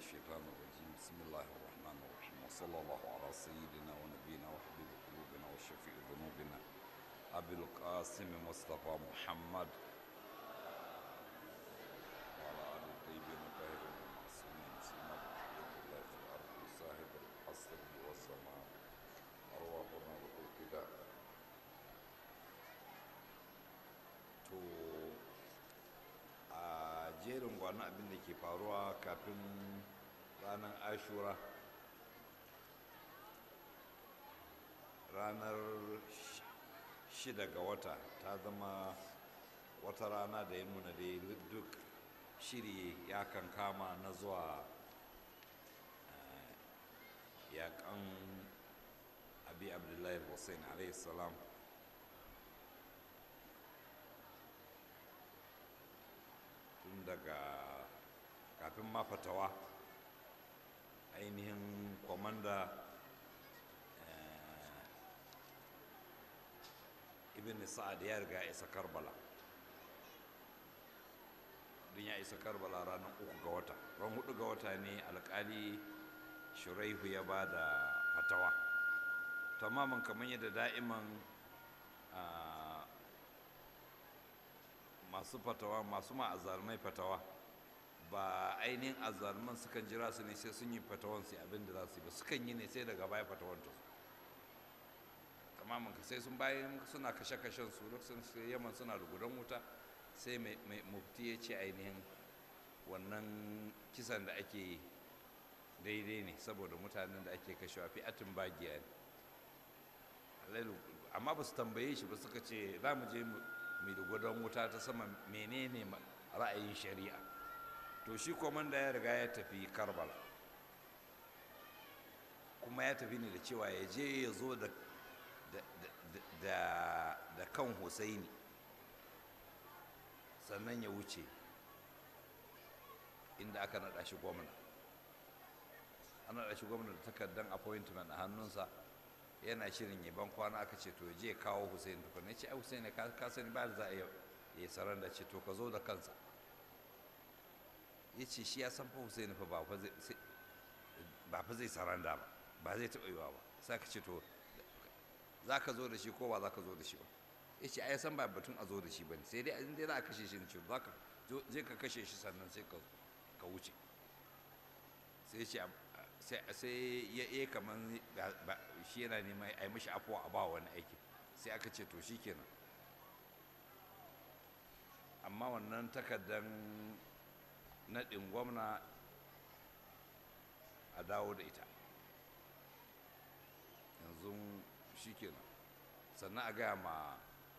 الشيطان الرجيم بسم الله الرحمن الرحيم وصلى الله على سيدنا ونبينا وحبيب قلوبنا وشفيع ذنوبنا أبي القاسم مصطفى محمد وعلى آل الطيبين الطاهرين المعصومين سيما بقية الله في الأرض صاحب الحصر والسماء أرواحنا له الفداء to a jerin gwanon abin da ke faruwa kafin ranar ashura ranar sh- shida ga wata ta zama wata rana da ya nuna da duk shiri ya kan kama na zuwa eh, yakan abi abdullahi hussein alaihi salam tun daga kafin ma fatawa ainihin kwamanda eh, ibn sa'ad ya riga ya isa karbala don ya isa karbala ranar uku ga wata ran hudu ga wata ne alkali shuraihu ya ba da fatawa tamamin kamar yadda da'iman ah, masu fatawa masu ma azalmai fatawa ba ainihin azalman sukan jira su ne sai sun yi fatawan su abin da za su yi ba sukan yi ne sai daga baya fatawan ta su tamamin ka sai sun bayan suna kashe-kashen su lokacin su yaman suna da gudan wuta sai mai mai mufti ya ce ainihin wannan kisan da ake yi daidai ne saboda mutanen da ake kashewa fi atin bagiya ne Alailu- amma ba su tambaye shi ba suka ce za mu je mu mai da gwadon wuta ta sama menene ma- ra'ayin shari'a to shi komanda ya riga ya tafi karbala kuma ya tafi ne da cewa ya je ya zo da da, da, da, da kan husaini sannan ya wuce inda aka naɗa shi gwamna an naɗa shi gwamna da takardar appointment a hannunsa yana shirin yaban kwana aka ce to je ya kawo Hussein tukun ne ce ai Hussein ka ka sani ba da za a yi ya saran da ce to ka zo da kansa ya ce shi ya san fa Hussein fa ba fa zai sai- ba fa zai saranda ba ba zai taɓa yiwa ba sai ka ce to za ka zo da shi ko ba za ka zo da shi ba ya ce ai san ba batun a zo da shi ba ne sai dai in dai za a kashe shi ne ce za ka zo- je ka kashe shi sannan sai ka ka wuce sai ce am- sai sai ya yi kamar shi yana neman a yi mashi afuwa a ba wani aiki sai aka ce to shi kenan amma wannan takardar naɗin gwamna a dawo da ita yanzu shi kenan sannan a gaya ma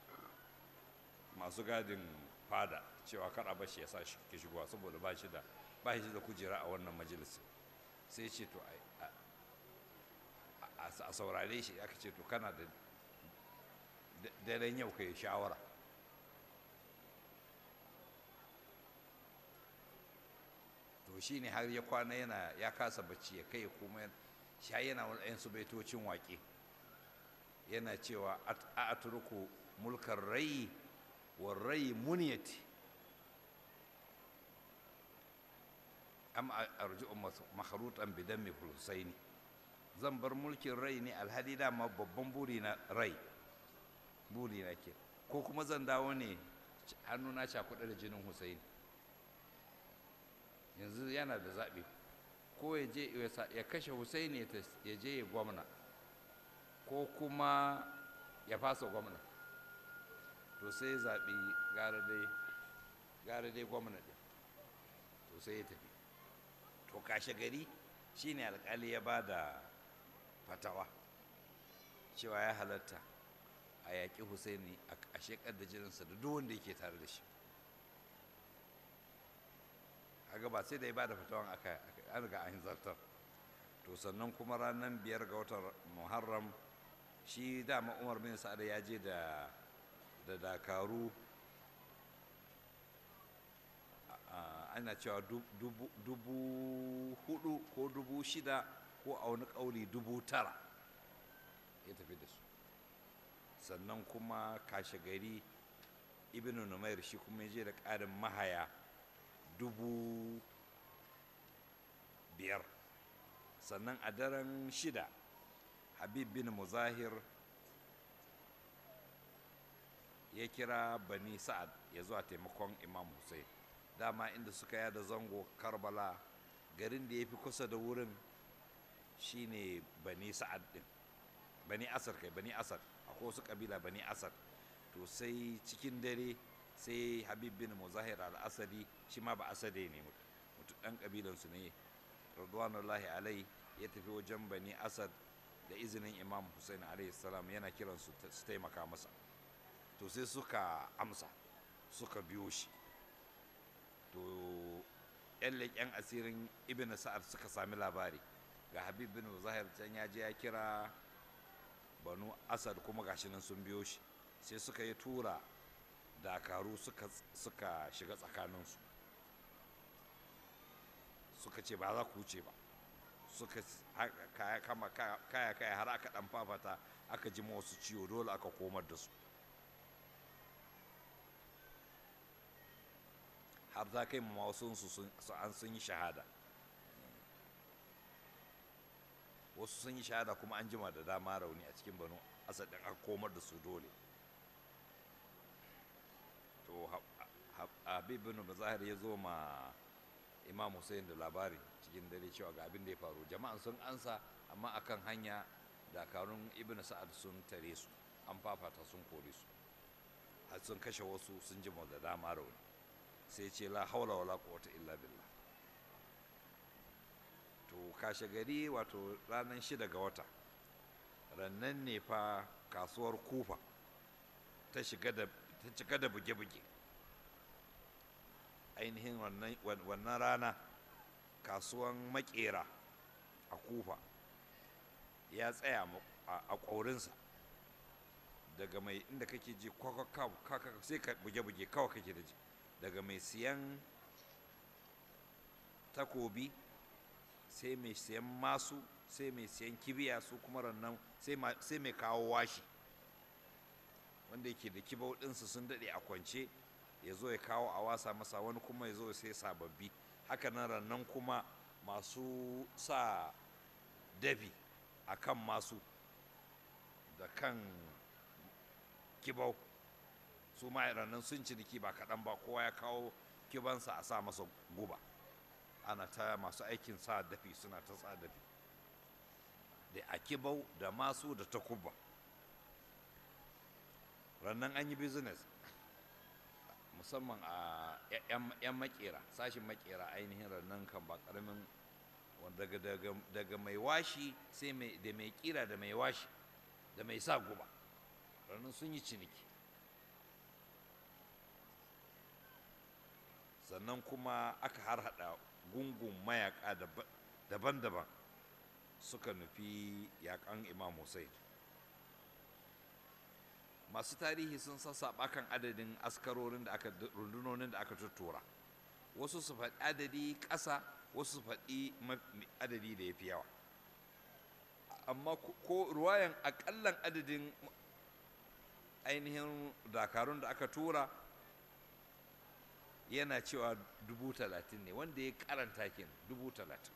masu gadin fada cewa kar a bashi ya sa shi ke shigowa saboda ba shi da ba shi da kujera a wannan majalisin sai ce to a- a- a a saurare shi aka ce to kana da da- daren yau ka yi shawara to shi ne har ya kwana yana ya kasa bacci ya kai kuma sha yana wani ɗayan su baitocin waƙe yana cewa a atruku mulkar rai wa rai muniyati am arji'u makhrutan bi dammi husaini zan bar mulkin rai ne alhali dama babban buri na rai buri na ke ko kuma zan dawo ne hannuna cakuɗa da jinin husaini yanzu yana da zaɓi ko ya je ya sa- ya kashe husaini ya tas- ya je ya gwamna ko kuma ya fasa gwamna to sai ya zaɓi gara dai gara dai gwamna ɗin to sai ya tafi to kashe gari shine alkali ya ba da fatawa cewa ya halatta a yaƙi husaini a shekar da jininsa da duk wanda yake tare da shi kaga ba sai da ya ba da fatawan aka aka- an riga an zartar to sannan kuma ranar biyar ga watan muharram shi dama umar bin sa'ad ya je da da dakaru a- ana cewa du- dubu dubu hudu ko dubu shida ko a wani ƙauli dubu tara ya tafi da su sannan kuma kashe gari ibn numair shi kuma ya je da ƙarin mahaya dubu biyar sannan a daren shida habib bin muzahir ya kira bani sa'ad ya zuwa taimakon imam hussein dama inda suka yada zango karbala garin da ya fi kusa da wurin shine bani sa'ad din bani asad kai bani asad akwai wasu kabila bani asad to sai cikin dare sai habib bin muzahir al-asadi shi ma ba asade ne mutu dan kabilansu ne radwanullahi alai ya tafi wajen bani asad da izinin imam hussein alaihi salam yana kiransu su taimaka masa to sai suka amsa suka biyo shi to yan leƙen asirin ibn sa'ad suka sami labari ga habib bin zahir can ya je ya kira banu asad kuma gashi nan sun biyo shi sai suka yi tura dakaru suka, suka shiga tsakaninsu suka ce ba za ku wuce ba suka kaya kama kaya kaya har aka dan fafata aka ji wasu ciwo dole aka komar da su har za kai ma wasu su an sun yi shahada wasu sun yi shahada kuma an jima da dama rauni a cikin banu asadin aka komar da su dole to habib bin mazahir ya zo ma imam hussein da labari cikin dare cewa ga abin da ya faru jama'an sun ansa amma akan hanya dakarun ibn sa'ad sun tare su an fafata sun kore su har sun kashe wasu sun jima da dama rauni sai ce la haula wala quwwata illa billah to kashe gari wato ranar shida ga wata rannan ne fa kasuwar kufa ta shiga da ta cika da buge-buge ainihin wannan rana kasuwan makera a kufa ya tsaya a ƙaurinsa daga mai inda kake ji kwakwakwakwa sai ka buge-buge kawai kake da ji daga mai siyan takobi sai mai siyan masu sai mai siyan kibiya su kuma rannan sai mai kawo washi wanda yake da kibau ɗinsu sun daɗe a kwance ya zo ya kawo a wasa masa wani kuma ya zo ya sai sababbi haka nan rannan kuma masu sa dafi a kan masu da kan kibau su ma rannan sun ciniki ba kaɗan ba kowa ya kawo kibansa a sa masa guba ana ta masu aikin sa dafi suna ta sa dafi da a kibau da masu da takuba rannan an yi business musamman a 'yan makera sashin makera ainihin rannan kan ba karamin daga mai washi sai da mai kira da mai washi da mai sa guba rannan sun yi ciniki sannan kuma aka harhaɗa gungun mayaka daban-daban suka nufi yakan imam hussein masu tarihi sun sassaɓa kan adadin askarorin da aka rundunonin da aka tuttura wasu su faɗi adadi ƙasa wasu su faɗi adadi da ya fi yawa amma ko ruwayan aƙallan adadin ainihin dakarun da aka tura yana cewa dubu talatin ne wanda ya karanta kenan dubu talatin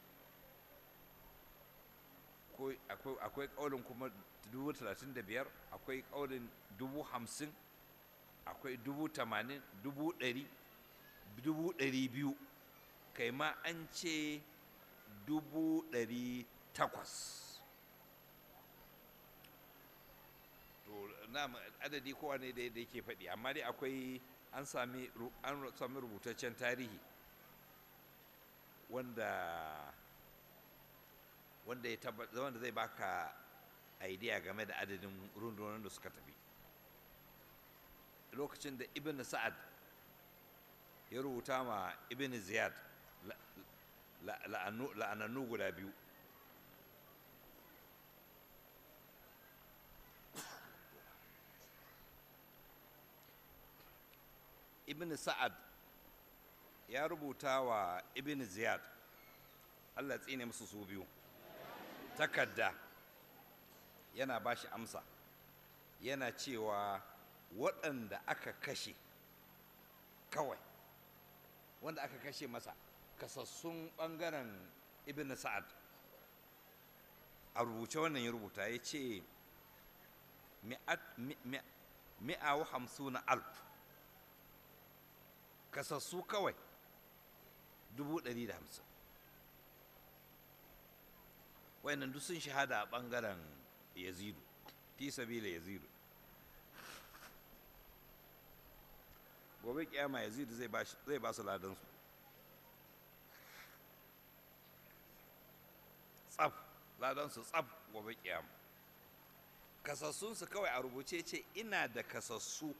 akwai ƙaunin kuma dubu talatin da biyar akwai ƙaunin dubu hamsin akwai dubu tamanin dubu ɗari dubu ɗari biyu kai ma an ce dubu ɗari takwas to na adadi kowa ne da yake faɗi amma dai akwai an sami an sami rubutaccen tarihi wanda wanda ya tabbata wanda zai baka idea game da adadin rundunar da suka tafi lokacin da ibn sa'ad ya rubuta ma ibn ziyad la'anannu guda biyu ibn sa'ad ya rubuta wa ibn ziyad allah tsine musu su biyu takarda yana ba shi amsa yana cewa waɗanda aka kashe kawai wanda aka kashe masa kasassun ɓangaren ibn sa'ad a rubuce wannan ya rubuta ya ce mi'a wa hamsuna alf kasassu kawai dubu ɗari da hamsin wayannan duk sun shahada a ɓangaren yazidu fi sabila yazidu gobe kiyama yazidu zai ba su ladansu tsaf ladansu tsaf gobe kiyama kasassunsu kawai a rubuce ce ina da kasassu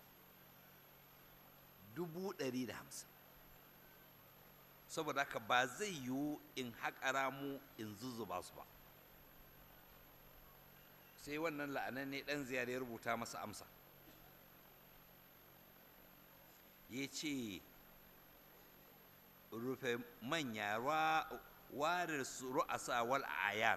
dubu ɗari da hamsin saboda haka ba zai yiwu in haƙara mu in zuzzuba su ba sai wannan la'anan ne ɗan ziyar ya rubuta masa amsa ya ce rufe manya warar su ru'asa wal ayan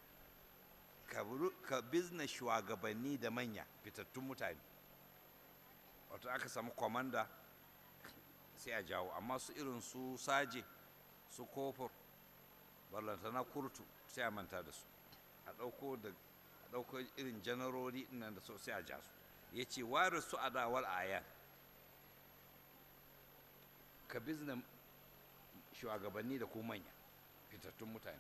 ka bizna shugabanni da manya fitattun mutane wato aka samu kwamanda sai a jawo amma su irin su saje su kofur ballantana kurtu sai a manta da su a ɗauko da a ɗauko irin janarori nan da so sai a ja su ya ce ware su a dawar ayan ka bizna shugabanni da kuma manya fitattun mutane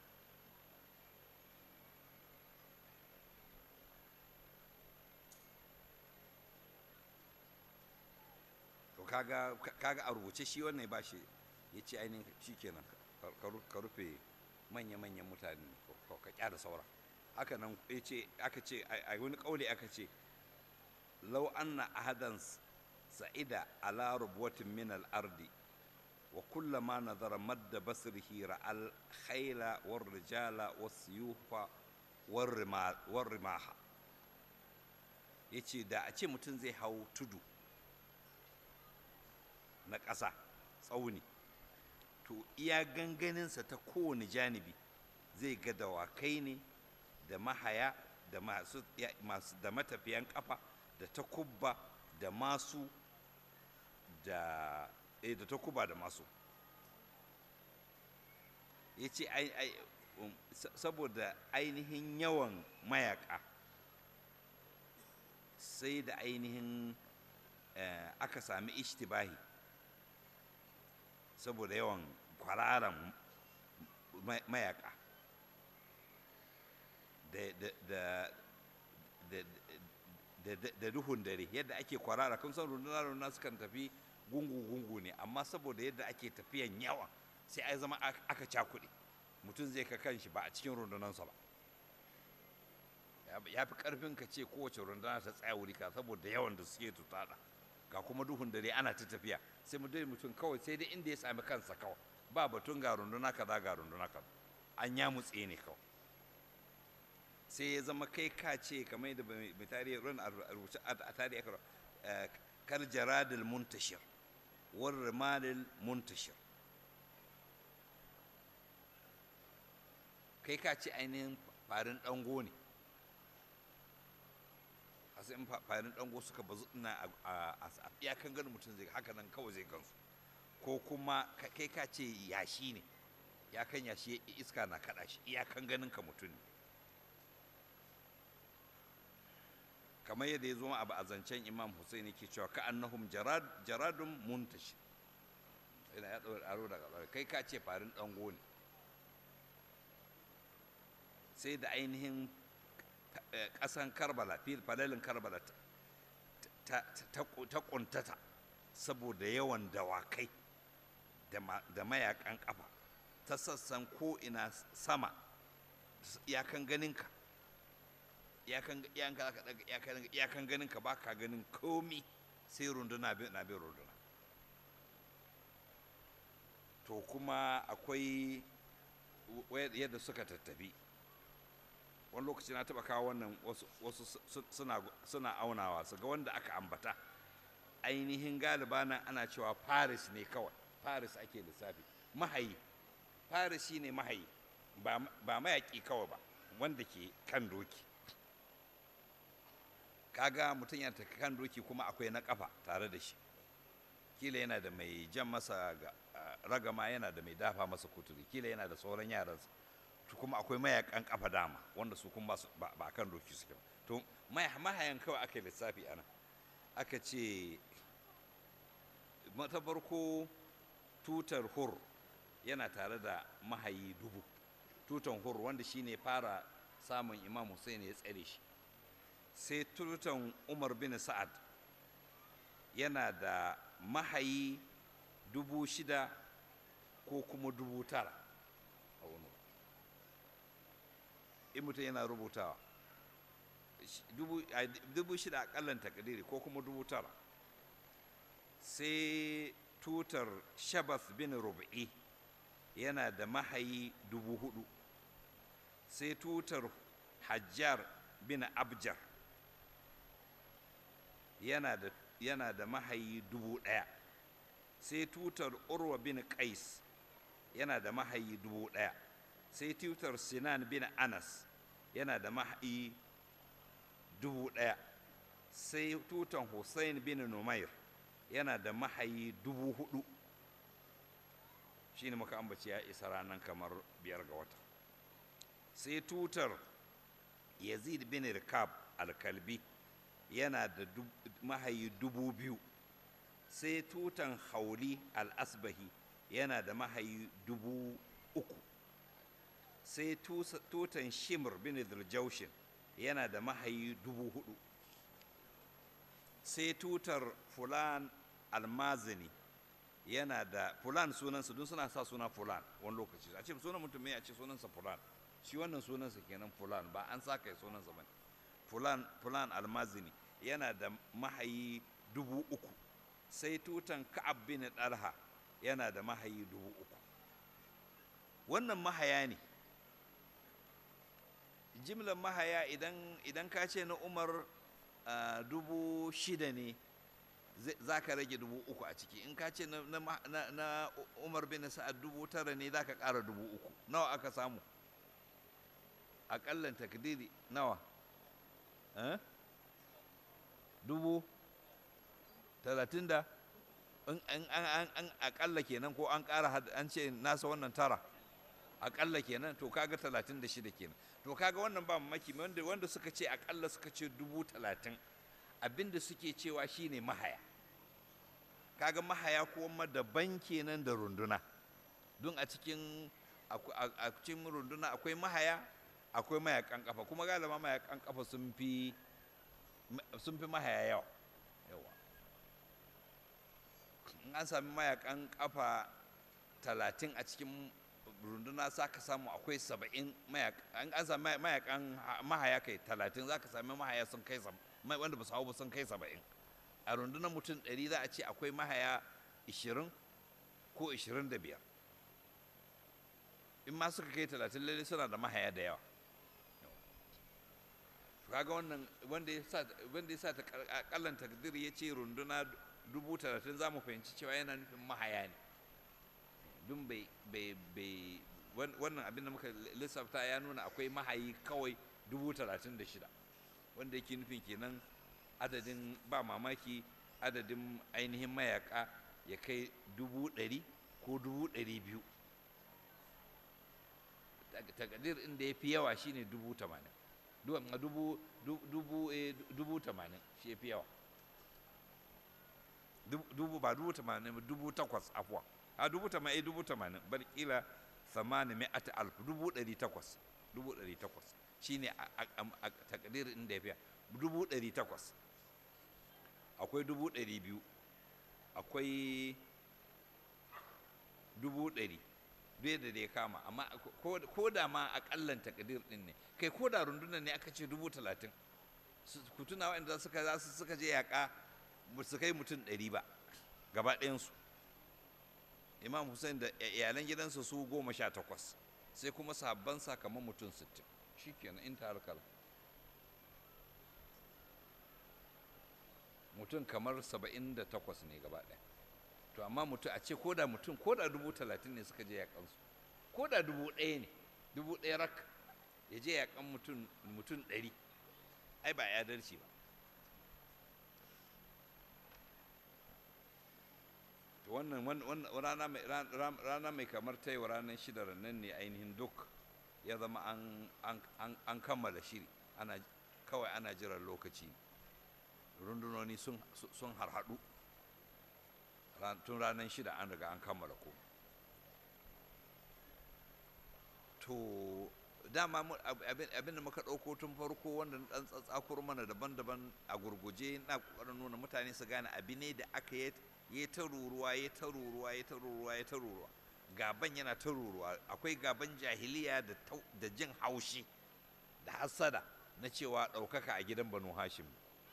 to kaga kaga a rubuce shi wannan ba shi ya ce ainihin shi kenan ka rufe manya-manyan mutane ka kyara saura haka nan ya ce aka ce a wani kauli aka ce lau anna ahadan sa'ida ala rubwatin min al-ardi wa kullama nazara madda basrihi ra'al khayla war rijala was suyufa war rimaha yace da a ce mutum zai hau tudu na ƙasa tsauni to iya ganganinsa ta kowane janibi zai ga dawakai ne da mahaya da masu da matafiyan kafa da takubba da masu da eh da takuba da masu ya ce saboda ainihin yawan mayaka sai da ainihin aka sami ishtibahi saboda yawan kwararan mayaka da duhun dare yadda ake kwarara kun san runduna-runduna sukan tafi gungu-gungu ne amma saboda yadda ake tafiyan yawa sai ai zama aka cakuɗe mutum zai ka kan shi ba a cikin rundunansa ba ya fi ƙarfin ka ce kowace runduna ta tsaya wuri ka saboda yawan da suke tutada ga kuma duhun dare ana ta tafiya sai mu dai mutum kawai sai dai inda ya sami kansa kawai ba batun ga runduna kaza ga runduna kaza an ya mutse ne kawai sai ya zama kai ka ce kamar yadda mai tarihi ran a rubuce a tarihi aka kar jaradil muntashir war rimalil muntashir kai ka ce ainihin farin dango ne a sai farin dango suka bazu ina a iyakan ganin mutum zai haka nan kawai zai gansu ko kuma kai ka ce yashi ne iyakan yashi iska na kaɗa shi iyakan ganin ka mutum ne kamar yadda ya zo a a zancen imam Hussein ke cewa ka annahum jaradun muntashi ina ya ɗaura aro daga ɓarai kai ka ce farin ɗango ne sai da ainihin ƙasan karbala falalin karbala ta ƙuntata saboda yawan dawakai da mayakan ƙafa ta sassan ko'ina sama iyakan ganinka iyakan ganin ka ba ka ganin komi sai runduna na bin runduna to kuma akwai yadda suka tattafi wani lokaci na taba kawo wannan wasu suna aunawa su ga wanda aka ambata ainihin galiba nan ana cewa paris ne kawai paris ake lissafi mahayi paris shi ne mahayi ba mayaƙi kawai ba wanda ke kan doki kaga mutum yana ta kan doki kuma akwai na kafa tare da shi kila yana da mai jan masa ragama yana da mai dafa masa kuturi kila yana da sauran yaransa to kuma akwai mayakan kafa dama wanda su kuma ba kan doki suke ba to mahayan kawai aka yi lissafi ana aka ce mata farko tutar hur yana tare da mahayi dubu tutan hur wanda shine fara samun imam hussein ya tsare shi sai tutan umar bin sa'ad yana da mahayi dubu shida ko kuma dubu tara a wani in mutum yana rubutawa dubu shida a kallon takadiri ko kuma dubu tara sai tutar shabas bin rubu'i yana da mahayi dubu hudu sai tutar hajjar bin abjar yana da yana da mahayi dubu ɗaya sai tutar urwa bin qais yana da mahayi dubu ɗaya sai tutar sinan bin anas yana da mahayi dubu ɗaya sai tutar hussein bin numair yana da mahayi dubu hudu shi ne muka ambaci ya isa ranar kamar biyar ga wata sai tutar yazid bin rikab alkalbi yana da mahayi dubu biyu sai tutan hauli al-asbahi yana da mahayi dubu uku sai tutan shimr bin zuljaushin yana da mahayi dubu hudu sai tutar fulan almazini yana da fulan sunansa don suna sa suna fulan wani lokaci a ce sunan mutum a ce sunansa fulan shi wannan sunansa kenan fulan ba an sa kai sunansa ba fulan fulan almazini yana da mahayi dubu uku sai tutan ka'ab bin dalha yana da mahayi dubu uku wannan mahaya ne jimlar mahaya idan idan ka ce na umar uh, dubu shida ne za ka rage dubu uku a ciki in ka ce na, na, na umar bin sa'ad dubu tara ne za ka ƙara dubu uku nawa aka samu aƙallan takdiri nawa eh? dubu talatin da an aƙalla kenan ko an ƙara an ce nasa wannan tara aƙalla kenan to kaga talatin da shida kenan to kaga wannan ba mamaki wanda wanda suka ce aƙalla suka ce dubu talatin abinda suke cewa shine mahaya kaga mahaya kuma daban kenan da runduna don a cikin a cikin runduna akwai mahaya akwai mayakan kafa kuma galama mayakan kafa sun fi sun fi mahaya yawa yawa in an sami mayakan kafa talatin a cikin runduna za ka samu akwai saba'in mayakan an sami mayakan mahaya kai talatin za ka sami mahaya sun kai wanda ba su hau ba sun kai saba'in a rundunar mutum ɗari za a ce akwai mahaya ishirin ko ishirin da biyar in ma suka kai talatin lalle suna da mahaya da yawa kaga wannan wanda ya sa wanda ya sa ta kallan takdir ya ce runduna dubu talatin za mu fahimci cewa yana nufin mahaya ne dun bai bai bai wannan abin da muka lissafta ya nuna akwai mahayi kawai dubu talatin da shida wanda yake nufin kenan adadin ba mamaki adadin ainihin mayaka ya kai dubu ɗari ko dubu ɗari biyu takadir inda ya fi yawa shine dubu tamanin dubu dubu dubu tamanin shi ya fi yawa dubu ba dubu tamanin ba dubu takwas afuwa a dubu tamanin dubu tamanin bar kila samani mai ata alfu dubu ɗari takwas dubu ɗari takwas shine a takadir inda ya fi dubu ɗari takwas akwai dubu ɗari biyu akwai dubu ɗari bai da ya kama amma ko da ma akallan takadir din ne kai ko da rundunar ne aka ce dubu talatin ku tuna waɗanda suka za su suka je yaƙa ba su kai mutum ɗari ba gaba ɗayansu imam hussein da iyalan gidansa su goma sha takwas sai kuma sabban kamar mutum sittin shi kenan in ta harkar mutum kamar saba'in da takwas ne gaba ɗaya to amma mutum a ce koda mutum koda dubu talatin ne suka je yaƙansu koda dubu ɗaya ne dubu ɗaya rak ya je yaƙan mutum mutum ɗari ai ba adalci ba to wannan wan- wan- rana mai ran- ran- rana mai kamar ta yau ranar shida nan ne ainihin duk ya zama an an an, an kammala shiri ana kawai ana jiran lokaci rundunoni sun su- sun harhaɗu Ran- tun ranar shida an riga an kammala ko to dama mu- ab- abin abin da muka ɗauko tun farko wanda na ɗan tsatsakuro mana daban-daban a gurguje na ƙoƙarin nuna mutane su gane abi ne da aka yi ya ta ruruwa ya ta ruruwa ya ta ruruwa ya ta ruruwa gaban yana ta ruruwa akwai gaban jahiliya da tau- da jin haushi da hassada na cewa ɗaukaka a gidan banu hashim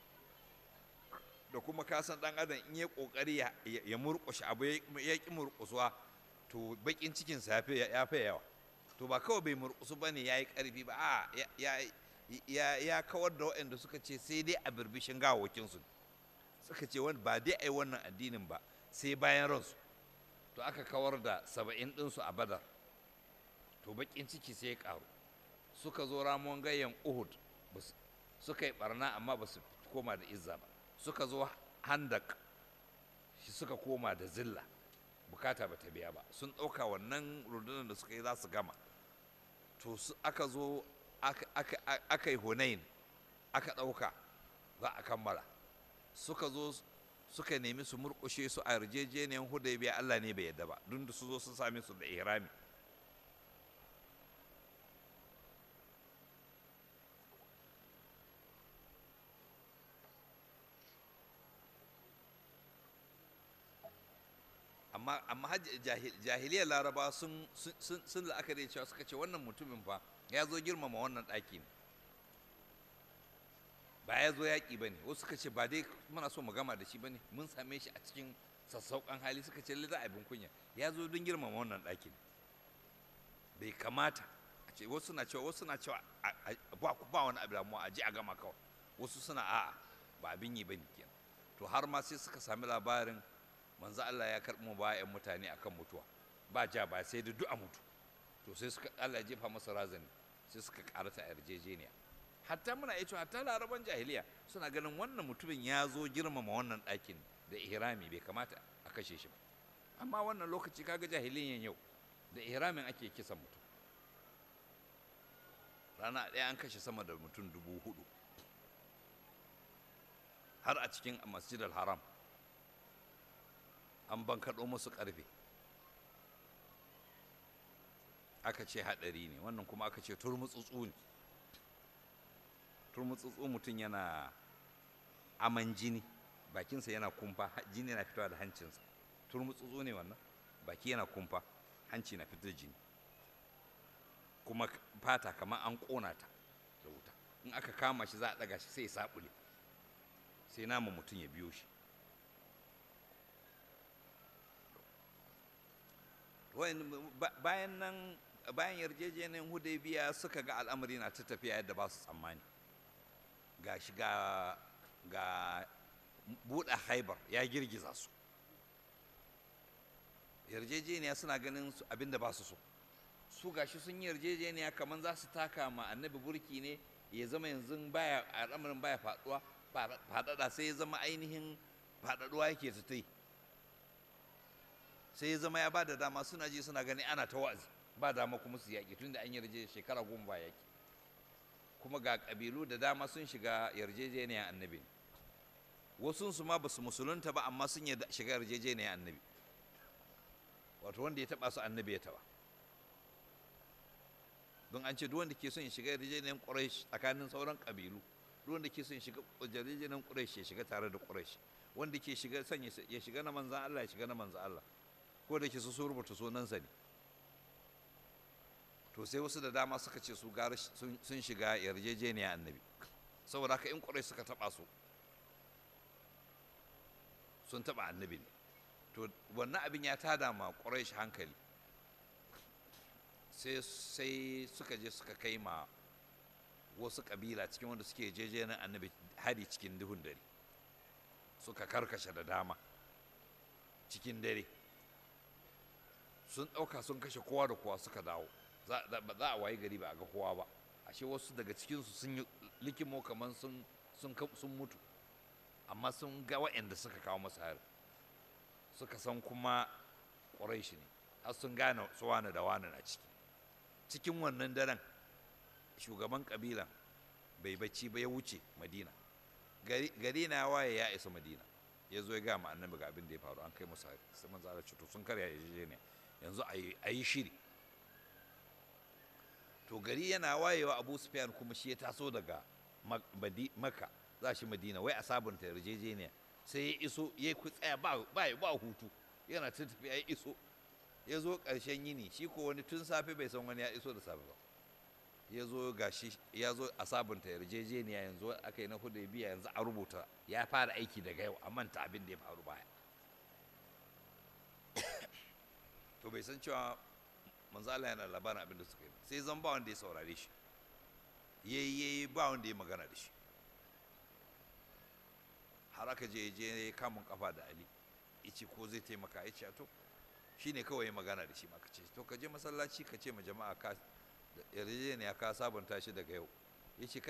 da kuma kasan ɗan adam in ya ƙoƙari ya- ya ya murƙushe abu ya ya ƙi murƙusuwa to baƙin cikinsa ya fi ya fi yawa to ba kawai bai murƙusu ba ne ya yi ƙarfi ba a ya- ya- ya ya kawar da waɗanda suka ce sai dai a birbishin gawawakinsu suka ce wani ba dai a yi wannan addinin ba sai bayan ransu to aka kawar da saba'in ɗinsu a badar to baƙin ciki sai ya ƙaru suka zo ramuwan gayyan uhud bas- suka yi barna amma ba su koma da izza ba suka zo handak shi suka koma da zilla bukata ba ta biya ba sun ɗauka wannan rundunar da suka yi za su gama to su aka zo aka- aka aka yi hunain aka ɗauka za a kammala suka zo suka nemi su murƙushe su a yarjejeniyar hudaybiya Allah ne bai yadda ba duk da su zo sun same su da ihrami amma amma hajj- jahil- jahiliyar laraba sun sun- sun sun la'akari cewa suka ce wannan mutumin fa ya zo girmama wannan ɗaki ne ba ya zo yaƙi ba ne wasu suka ce ba dai muna so mu gama da shi ba ne mun same shi a cikin sassauƙan hali suka ce lida abin kunya ya zo don girmama wannan ɗaki ne bai kamata a ce wasu na cewa wasu na cewa a- a- ba ba wani abu damuwa a ji a gama kawai wasu suna a'a ba abin yi ba ne kenan to har ma sai suka sami labarin manzo Allah ya karɓi mu bayan mutane akan mutuwa ba ja ba sai da du'a mutu to sai suka Allah ya jefa masa razani sai suka karata a yarjejeniya hatta muna iya cewa hatta laraban jahiliya suna ganin wannan mutumin ya zo girmama wannan ɗakin da ihrami bai kamata a kashe shi ba amma wannan lokaci kaga jahiliyan yau da ihramin ake kisan mutum rana ɗaya an kashe sama da mutum dubu hudu har a cikin masjid al-haram an bankaɗo musu ƙarfe aka ce haɗari ne wannan kuma aka ce turmutsutsu ne turmutsutsu mutum yana aman jini bakinsa yana kumfa ha- jini yana fitowa da hancinsa turmutsutsu ne wannan baki yana kumfa hanci na fitar jini kuma k- fata kamar an ƙona ta da wuta in aka kama shi za a ɗaga shi sai ya saɓule sai nama mutum ya biyo shi Wayan- ba- bayan nan bayan yarjejeniyar hudaybiya suka ga al'amari na ta tafiya yadda ba su tsammani ga shi ga ga buɗe haibar ya girgiza su yarjejeniya suna ganin su abinda ba su so su gashi sun yi yarjejeniya kamar za su taka ma annabi burki ne ya zama yanzu baya al'amarin baya faɗuwa faɗaɗa sai ya zama ainihin faɗaɗuwa yake su ta yi sai ya zama ya ba da dama suna ji suna gani ana ta wa'azi ba dama kuma su yaƙi tunda an yarje shekara goma ba yaƙi kuma ga ƙabilu da dama sun shiga yarjejeniyar annabi wasu su ma ba su musulunta ba amma sun yarda shiga yarjejeniyar annabi wato wanda ya taɓa su annabi ya taɓa don an ce duk wanda ke son ya shiga yarjejeniyar ƙuraish tsakanin sauran ƙabilu duk wanda ke son ya shiga yarjejeniyar ƙuraish ya shiga tare da ƙuraish wanda ke shiga son ya shiga na manzan Allah ya shiga na manzan Allah ko da ke su sun rubuta sunansa ne to sai wasu da dama suka ce su gara sun shiga yarjejeniya annabi saboda haka in ƙurai suka taɓa su sun taɓa annabi ne to wannan abin ya tada ma ƙurai shi hankali sai sai suka je suka kai ma wasu ƙabila cikin wanda suke yarjejeniyar annabi hari cikin duhun dare suka karkashe da dama cikin dare sun ɗauka sun kashe kowa da kowa suka dawo ba za a waye gari ba a ga kowa ba ashe wasu daga cikinsu sun yi likimo kamar sun mutu amma sun ga waɗanda suka kawo masa hari suka san kuma ƙuraishi ne har sun gane su wani da wani na ciki cikin wannan daren shugaban ƙabilan bai bacci ba ya wuce madina gari na waye ya isa madina ya zo ya ga ma annabi ga abin da ya faru an kai musu hari sai manzo Allah ce to sun karya yarjejeniya yanzu a yi shiri to gari yana wayewa Abu Sufyan kuma shi ya taso daga Makka za shi Madina wai a sabunta yarjejeniya sai ya iso ya ku tsaya ba ba hutu yana ta tafiya ya iso ya zo ƙarshen yini shi ko wani tun safe bai san wani ya iso da safe ba ya zo gashi ya zo a sabunta yarjejeniya yanzu aka yi na hudu biya yanzu a rubuta ya fara aiki daga yau a manta abin da ya faru baya to bai san cewa manzala yana labarin abin da suka yi sai zan ba wanda ya saurare shi yayi yayi ba wanda ya magana da shi har aka je je ya kamun kafa da ali ice ko zai taimaka ya ce to shine kawai ya magana da shi ma ka ce to ka je masallaci ka ce ma jama'a ka yarjejeniya ka sabunta shi daga yau ya ce